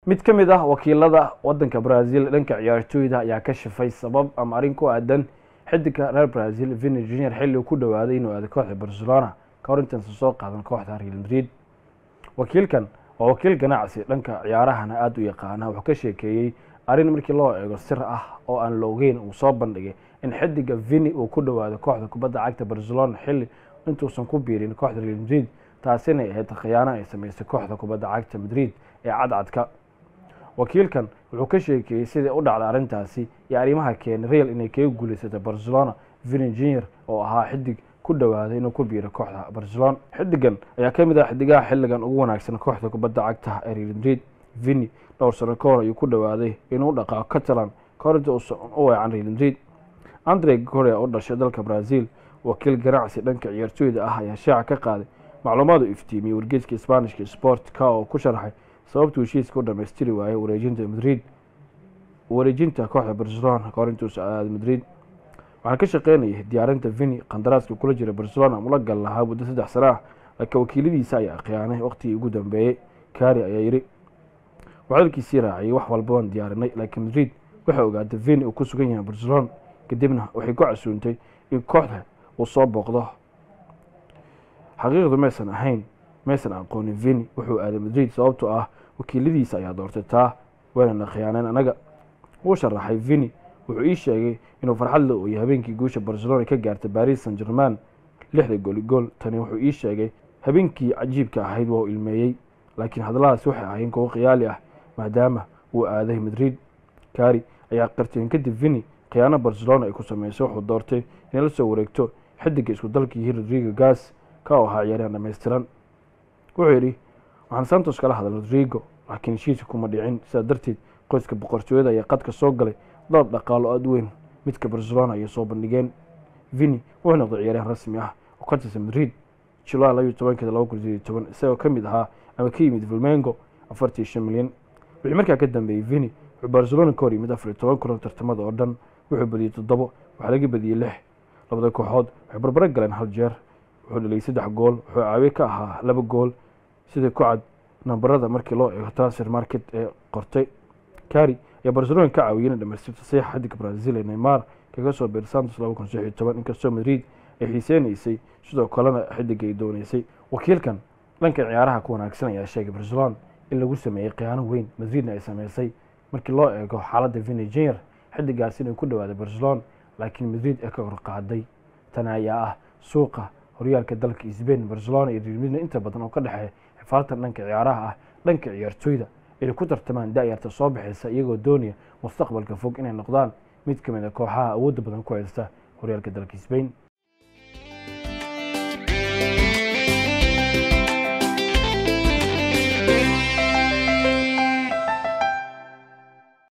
mid ka mid ah wakiilada wadanka brazil dhanka ciyaartooyda ayaa ka shifay sabab ama arrin ku aadan xidiga reer brazil vini junior xilli uu ku dhawaaday inuu aado kooxda barcelona ka hor intaansa soo qaadan kooxda real madrid wakiilkan waa wakiil ganacsi dhanka ciyaarahana aada u yaqaana wuxuu ka sheekeeyey arrin markii loo eego sir ah oo aan la ogeyn uu soo bandhigay in xidiga vini uu ku dhawaado kooxda kubadda cagta barcelona xilli intuusan ku biirin kooxda real madrid taasina ahayd khiyaano ay sameysay kooxda kubadda cagta madrid ee cadcadka wakiilkan wuxuu ka sheekeeyey sidai u dhacday arrintaasi iyo arrimaha keenay real inay kaga guuleysatay barcelona vini junior oo ahaa xidig ku dhawaaday inuu ku biiro kooxda barcelona xidigan ayaa ka mid ah xidigaha xilligan ugu wanaagsan kooxda kubadda cagta ee real madrid vini dhowr sano ka hor ayuu ku dhawaaday inuu dhaqaaqo catalan ka hor inta uusan u weecan real madrid andre gorea oo dhashay dalka brazil wakiil ganacsi dhanka ciyaartooyda ah ayaa shaaca ka qaaday macluumaad uu iftiimiyey wargeeska isbaanishka sport ka oo ku sharaxay sababtuu heshiiska u dhamaystiri waayay wareejinta madrid wareejinta kooxda barcelona kahor intuusa aaday madrid waxaan ka shaqeynayay diyaarinta vini qandaraaska kula jira barcelona mula gal lahaa muddo saddex sano ah laakiin wakiiladiisa ayaa khiyaanay waqtigii ugu dambeeyey kari ayaa yidhi waxdalkiisii raaciyay wax walba waan diyaarinay laakiin madrid waxay ogaatay vini uu ku sugan yahay barcelona kadibna waxay ku casuuntay in kooxda uu soo booqdo xaqiiqdu maysan ahayn maysan aqoonin vini wuxuu aaday madrid sababtoo ah wakiiladiisa ayaa doortay taa waynana khiyaaneen anaga wuu sharaxay vini wuxuu ii sheegay inuu farxadle uu yahay habeenkii guusha barcelona ka gaartay baris san german lixda gooli gool tani wuxuu ii sheegay habeenkii cajiibka ahayd waa uu ilmeeyey laakiin hadalladaas waxay ahayn kuwo khiyaali ah maadaama uu aaday madrid kari ayaa qarteen kadib vini khiyaano barcelona ay ku sameysay wuxuu doortay inay la soo wareegto xidiga isku dalkii rodrigo gas ka oo ahaa ciyaaryahan dhammaystiran wuxuu yidhi waxaan santos kala hadal rodrigo laakiin heshiiska kuma dhicin sidaa darteed qoyska boqortooyada ayaa qadka soo galay dalab dhaqaalo aada weyn midka barcelona ayay soo bandhigeen vini wuxuu noqday ciyaaryahan rasmi ah oo ka tirsan madrid julaay labayo tobankeeda laba kun sideed toban isagoo ka mid ahaa ama ka yimid vilmengo afartii shan milyan wixii markaa ka dambeeyey vini wuxuu barcelona ka hor yimid afar iyo toban kulan tartamada oo dhan wuxuu badiyey toddobo waxaa laga badiyey lix labada kooxood waxay barbaro galeen hal jeer wuxuu dhaliyay saddex gool wuxuu caawiye ka ahaa laba gool sida ku cad nambarada markii loo eego transfer market ee qortay kari ayaa barcelona ka caawiyey inay dhamaystirto saxiixa xidiga brazil ee neymar kaga soo biir santos laba kun six iyo toban inkastoo madrid ay xiiseynaysay sidoo kalena xidiga ay dooneysay wakiilkan dhanka ciyaaraha ku wanaagsan ayaa sheegay barcelona in lagu sameeyey khiyaano weyn madridna ay sameysay markii loo eego xaaladda vini junior xidigaas inay ku dhawaaday barcelona laakiin madrid ee ka horqaaday tani ayaa ah suuqa horyaalka dalka sbain barcelona iyo real madrid inta badan oo ka dhexeeya xifaaltan dhanka ciyaaraha ah dhanka ciyaartooyda inay ku tartamaan da-yarta soo baxaysa iyagoo doonaya mustaqbalka fog inay noqdaan mid ka mid a kooxaha awoodda badan ku haysta horyaalka dalka sbain